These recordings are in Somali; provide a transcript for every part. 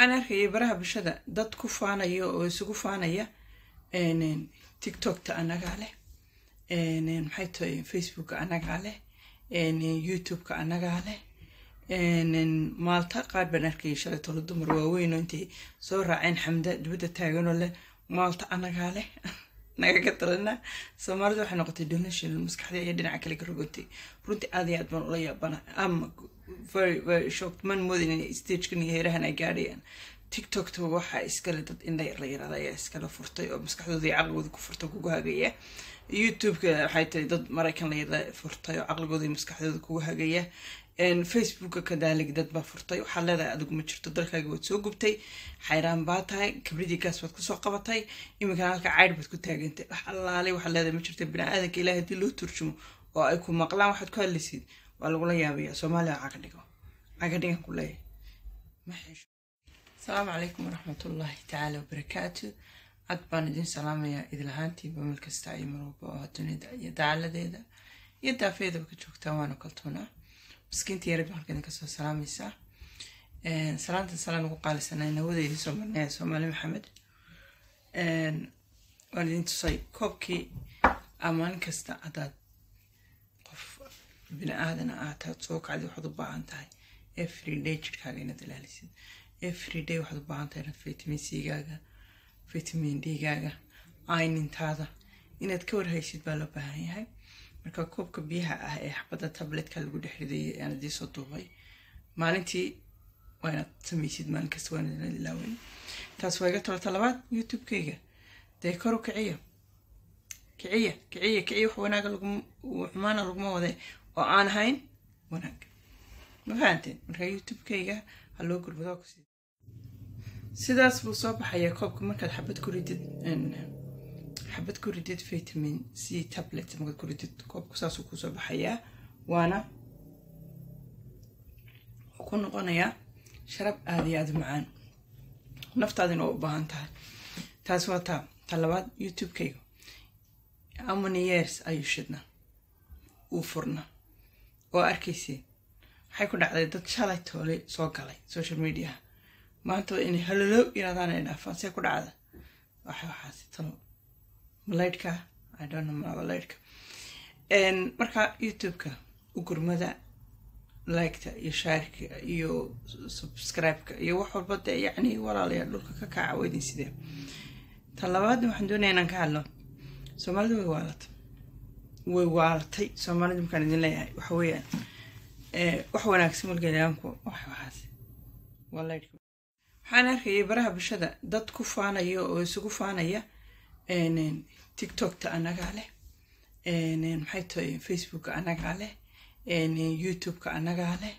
waxaan arkayay baraha bulshada dad ku faanaya oo isugu faanaya tiktokta anagaa leh maxay tahay facebooka anagaa leh youtubeka anagaa leh maalta qaar baan arkayay shalay tolo dumar waaweynoo intay soo raaceen xamda dibadda taaganoo leh maalta anagaa leh nagaga talana soomaalida waxay noqotay donation maskaxdii ayaa dhinaca kale ka rogotay runtii aad iyo aad baan ula yaabana ama very very shocked man moodin inay stagekan iyo heerahan ay gaadhayaan tiktokta waxaa iskale dad indha la yirahda ayaa iskala furtay oo maskaxdooda iyo caqligooda ku furta kugu hagaya youtubeka waxay tahay dad maraykan la yirahda furtay oo caqligooda iyo maskaxdooda kugu hagaya facebooka kadaalig dad baa furtay waxaad leedahay adigu ma jirto dalkaaga waad soo gubtay xayraan baa tahay kabridii gaas baad kusoo qabatay iminkana halka caydh baad ku taagantay wax allaalay waxaad leedahay ma jirto bini-aadanka ilaah haddii loo turjumo oo ay ku maqlaan waxaad ku hadlaysid waa lagula yaabaya soomaaliya caga dhigo caga dhigan ku leeyahay ma xisho asalaamu calaykum waraxmatullaahi tacaala wabarakaatu cad baan idin salaamayaa idilahaantiiba meel kasta iyo marwalba oo dunida iyo dacaaladeeda iyo daafeedaba ka joogtaan waana kaltoonaa miskiinta yarab halkan kasoo salaamaysaa salaanta salaan ugu qaalisanay nawadeydii soo marnaya soomaali maxamed waan idin tusay koobkii maalin kasta haddaad qof bini aadana aataad soo kacdi waxaad u baahan tahay every day jirkaaga inaad ilaalisid every day waxaad u baahan tahay inaad vitamin c-gaaga vitamin d-gaaga aynintaada inaad ka warhaysid baa loo baahan yahay marka koobka biyaha ah ee xabadda tabletka lagu dhex ridayay aan idii soo duubay maalintii waa inaad samaysid maalin kasta waa inaad ilaawen taas waa iga tolota labaad youtube-kayga dee koru kiciya kiciya kiciya kiciya wax wanaaga laguma xumaana laguma wade oo aan ahayn wanaag ma fahanteen marka youtube-kayga ha loo gurbadaa ku sii sidaas buu soo baxayaa koobka markaad xabad ku ridid xabad ku ridid vitamin c tablet markaad ku ridid koobku saasuu kusoo baxayaa waana wuxuu ku noqonayaa sharab aada iyo aada macaan naftaadina oo u baahan tahay taas waa taa ta labaad youtube-kayga amany years ayuu shidna uu furna oo arkayseen waxay ku dhacday dad shalay toole soo galay social mediaha maanta inay halolo yirahdaan ay dhaafaan see ku dhacda waxa waxaasi talo malaydhka i don't know malaydhka marka youtube-ka u gurmada liketa iyo shaarka iyo subscribe-ka iyo wax walba dee yacni walaalayaa dhulka ka kaca weydin sidee ta labaadna waxaan doonaya inaan ka hadlo soomaalida way waalatay way waalatay soomaalida markaan idin leeyahay waxa weeyaan wax wanaagsan walgeelayaanku wax waxaas waa laydhka waxaan arkayay baraha bulshada dad ku faanaya oo isugu faanaya tiktokta anagaa leh maxay tahay facebooka anagaa leh youtubeka anagaa leh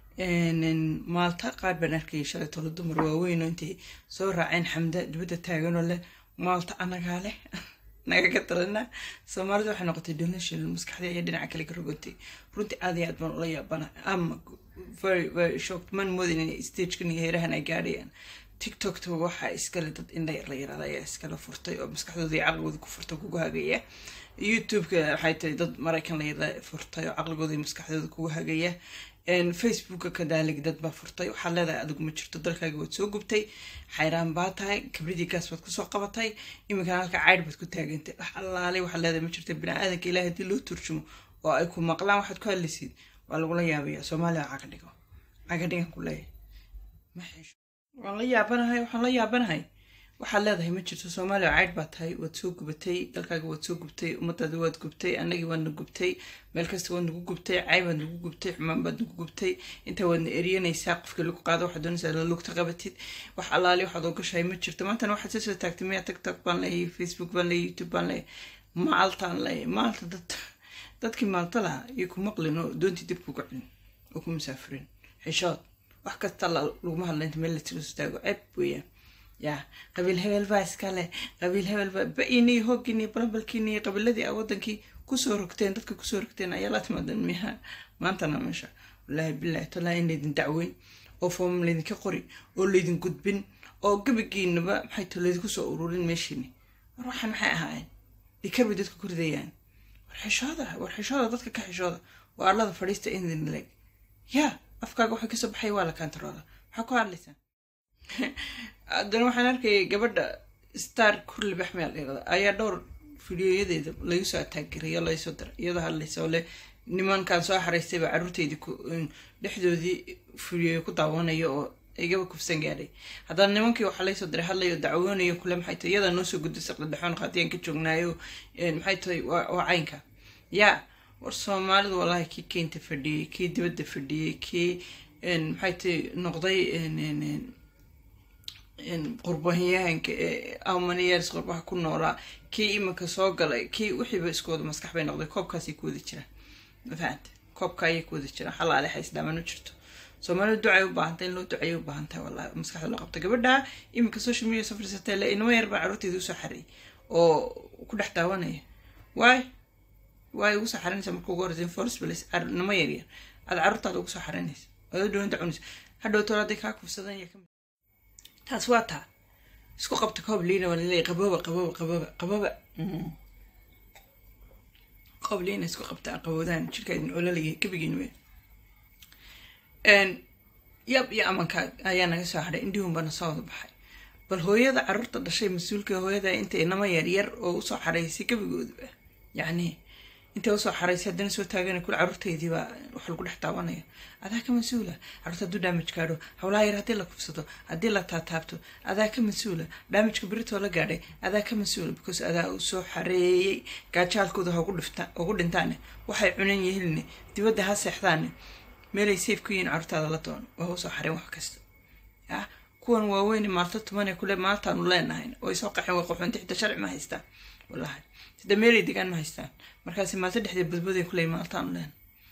maalta qaar baan arkayay shalay tolo dumar waaweynoo intay soo raaceen xamda dibadda taaganoo leh maalta anagaa leh nagaga talana soomaalida waxay noqotay donation maskaxdii ayaa dhinaca kale ka rogotay runtii aad iyo aad baan ula yaabana ama very very shocked man moodin inay stagekan iyo heerahan ay gaadhayaan tiktokta waxaa iskale dad indha la yirahda ayaa iskala furtay oo maskaxdooda iyo caqligooda ku furta kugu hagaya youtubeka waxay tahay dad maraykan la yirahda furtay oo caqligooda iyo maskaxdooda kugu hagaya facebooka kadaalig dad baa furtay waxaad leedahay adigu ma jirto dalkaaga waad soo gubtay xayraan baa tahay kabridii gaas baad kusoo qabatay iminkana halka caydh baad ku taagantay wax allaalay waxaad leedahay ma jirto bini-aadanka ilaah haddii loo turjumo oo ay ku maqlaan waxaad ku hadlaysid waa lagula yaabaya soomaaliya caga dhigo caga dhigan ku leeyahay ma xisho waan la yaabanahay waxaan la yaabanahay waxaad leedahay ma jirto soomaaliya caydh baa tahay waad soo gubatay dalkaaga waad soo gubtay ummadaada waad gubtay annagii waad na gubtay meel kasta waad nagu gubtay cay baad nagu gubtay xumaan baad nagu gubtay intaa waadna eriyanaysaa qofkii lagu qaado waxaad doonaysaa la lugta qabatid wax allaali waxaad ogashahay ma jirto maantana waxaad soo soo taagtay miyaa tiktok baan leeyahay facebook baan leeyahay youtube baan leeyahay maaltaan leeyahay maalta dad dadkii maalta lahaa iyo ku maqlin oo doontii dib kuga celin oo ku musaafirin xishood wax kasta laguma hadla inta meel la tiro istaago ceeb weeyaan yaa qabiil hebel baa iskale qabiil hebel baa ba-inii hooginii balabalkiinii qabiiladii a wadankii kusoo rogteen dadka kusoo rogteen ayaa la timaadan miyaha maantana meesha wallaahi bilaahi tallaa in laydin dacweyn oo foomam laydinka qori oo laydin gudbin oo gabagiinaba maxay to laydinku soo ururin meeshiini war waxaan maxay ahaayeen dhikar bay dadka ku ridayaan war xishooda war xishooda dadka ka xishooda waa allada fadhiista indin leg yaa afkaaga waxay kasoo baxay waa la kantarooda maxaa ku hadlaysaa haddana waxaan arkayay gabadha star kurli baxmeel dhirada ayaa dhowr fidiyoyadeeda lagu soo ataagirayo laysoo diray iyadoo hadlaysa oo le nimankan soo xaraystay baa carruurteydii dhexdoodii fidiyoya ku daawanayo oo igaba kufsan gaadhay haddana nimankii waxaa laysoo diray hadlayo dacwoonayo kule maxay tahay iyadaa noo soo gudday saqdadhexoon qaatiyaan ka joognaayo maxay tahay waa caynka yaa war soomaalidu wallaahi kii keynta fadhiyey kii dibadda fadhiyey kii maxay tahay noqday qurbayahanka amaniyeers qurbaha ku noolaa kii iminka soo galay kii wixiiba isku wada maskax bay noqday koobkaasay ku wada jiraan mafahante koobka ayay ku wada jiraan xalaale haysdhaamano jirto soomaalida ducay u baahantay in loo ducayay u baahantahay wallahi maskaxda loo qabta gabadha iminka social media soo fadhiisatay le inama yar baa carruurteeda usoo xareeyay oo ku dhex daawanaya waay waay ugu soo xarinaysa marka ugu horeysa force place inama yar yar aad carruurtaada ugu soo xarinaysa aad u dhawanta cunaysa hadhow tool hadday kaa kufsadan ya taas waa taa isku qabta koob liina waa laleeyahy qabooba qabooba qabooba qabooba koob liina isku qabta qaboodaan jirkaadin ololaya gebigiin wey yab iyo amanka ayaa naga soo hadhay indhihun bana soo wada baxay bal hooyada carruurta dhashay mas-uulka hooyada inta inama yar yar oo usoo xaraysay gebigooduba yacni intay usoo xaraysay haddana soo taagana kule carruurteydii baa wax lagu dhex daawanaya adaa ka mas-uula carruurta hadduu daamaj gaadho hawlaha yar haddii la kufsado haddii la taataabto adaa ka mas-uula daamajka beritoo la gaadhay adaa ka mas-uula because adaa uu soo xareeyey gaajaalkooda ha ugu dhintaane waxay cunan yihiinne dibadda ha seexdaane meelay safe ku yihiin carruurtaada la doono waa usoo xareen wax kasta ya kuwan waaweyne maalto tumane kule maaltaanu leenahayn oo ay soo qaxeen way qaxoonti xita sharci ma haystaan wallahi sida meelay degaan ma haystaan markaasi maalto dhexdeed badbaday kule maaltaanu leenahay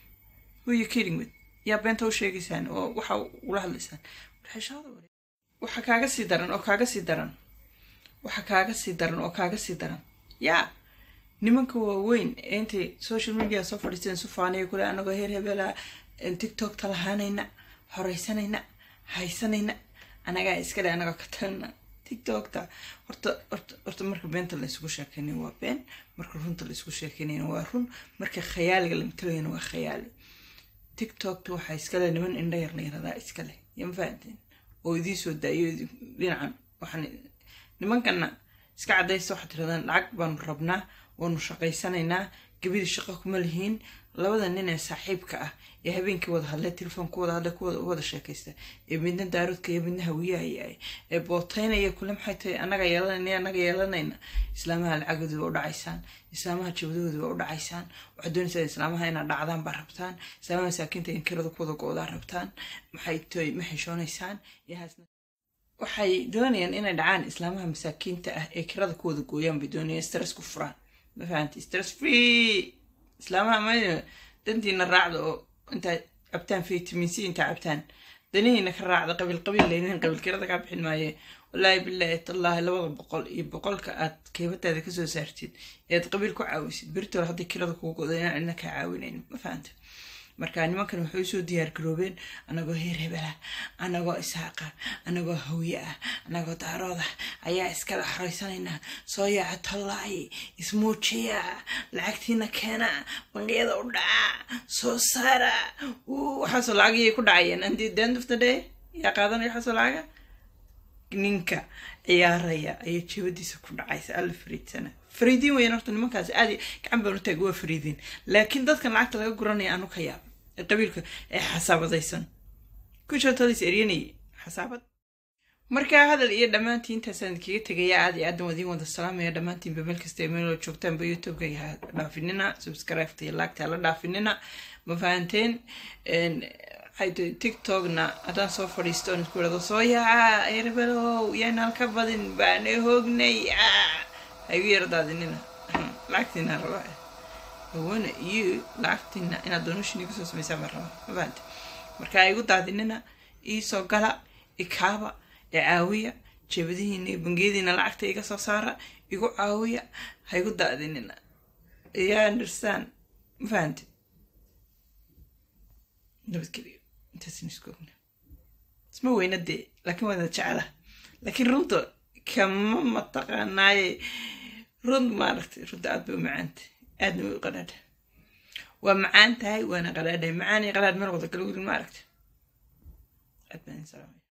who you kidding with yaa beenta u sheegaysaan oo waxa ula hadlaysaan warxeshaada ware waxa kaaga sii daran oo kaaga sii daran waxa kaaga sii daran oo kaaga sii daran yaa nimanka waaweyn ee intay social media soo fadhiisteen sufaaniya kule anagoo heer hebelaa tiktok talahaanayna horeysanayna haysanayna anagaa iskale anagoo ka talina tiktokta horta horta horta marka beenta la isugu sheekeynay waa been marka runta la isugu sheekeynayna waa run marka khayaaliga la matalayana waa khayaali tiktokta waxaa iskale niman indha yar la yaradaa iskale yama fahanteen oo idii soo daayo dhinacan waxaan nimankana iska cadaysta waxaad tiradaan lacag baanu rabnaa waanu shaqaysanaynaa gabadii shaqo kuma lihiin labada nin ee saaxiibka ah ee habeenkii wada hadlay telefoon ku wada hadlay kuwada wada sheekaysta ee midna daaroodka iyo midna hawiyahayaay ee booteynaya kule maxay tahay annaga yeelanayna annaga yeelanayna islaamaha lacagoodii waa u dhacaysaan islaamaha jabadahoodii waa u dhacaysaan waxaad doonaysaa islaamaha inaad dhacdaan baa rabtaan islaamaha masaakiinta in kirada kuwada go-daa rabtaan maxay tahay ma xishoonaysaan yahaasna waxay doonayaan inay dhacaan islaamaha masaakiinta ah ee kirada kuwada gooyaan bay doonayaan stress ku furaan ma fahanti stress free islaamaha ma dantiina raacda oo intaa cabtaan vitamin c intaa cabtaan danihiina ka raacda qabiil qabiil leynin qabiil kirada kaa bixin maaye wallaahi bilaahi tallaahi labada boqol iyo boqolka aad keybataada kasoo saartid eead qabiil ku caawisid beritool hadday kirada kugu goda inaan cidna kaa caawinayn ma fahanta marka nimankan waxay usoo diyaar garoobeen anagoo heer hebela anagoo isaaqa anagoo hawye ah anagoo daarooda ayaa iskala xoreysanayna soo yaaca tallaayi ismuujiya lacagtiina keena bangiyada u dhaca soo saara waxaasoo lacagiyay ku dhacayeen andi the end of the day yaa qaadanaya waxaasoo lacaga ninka ciyaaraya ayay jebadiisa ku dhacaysa alla fariidsana fariidiin weyan horta nimankaas aad gacan baan u taag waa fariidiin laakiin dadkan lacagta laga guranaya anu ka yaaba ee qabiilka ee xasaabadaysan kushotadis eryanayay xasaabad markaa hadal iyo dhammaantiin intaasaan kaga tegaya aad iyo aadan wadiin wada salaamaya dhammaantiinba meel kasta ee meeloo joogtaanba youtube-ka ha dhaafinina subscribe-ta iyo laagta hala dhaafinina ma fahanteen tiktokna haddaan soo fadhiisto on isku irado soo yaaca erebelow yaan halka badin baana hoognay ha igu yardaadinina lacagtiina rabaa awana iyo lacagtiina inaad donation igu soo samaysaa baan rabaa ma fahante marka ha igu daadinina iisoo gala ikaaba ee caawiya jeebadihiina iyo bangiyadiina lacagta iga soo saara igu caawiya ha igu daadinina yaa understand ma fahante nabadgeliyo intaasn isku ogna isma weyna dee laakiin waada jecla laakiin runta kama mataqaanaaye run maaragtay runta aad bay u macaantay aadna way u qadhaadha waa macaan tahay waana qadhaadhay macaan iyo qadhaadh meel wada kala gurin maaragta aad baan salaamay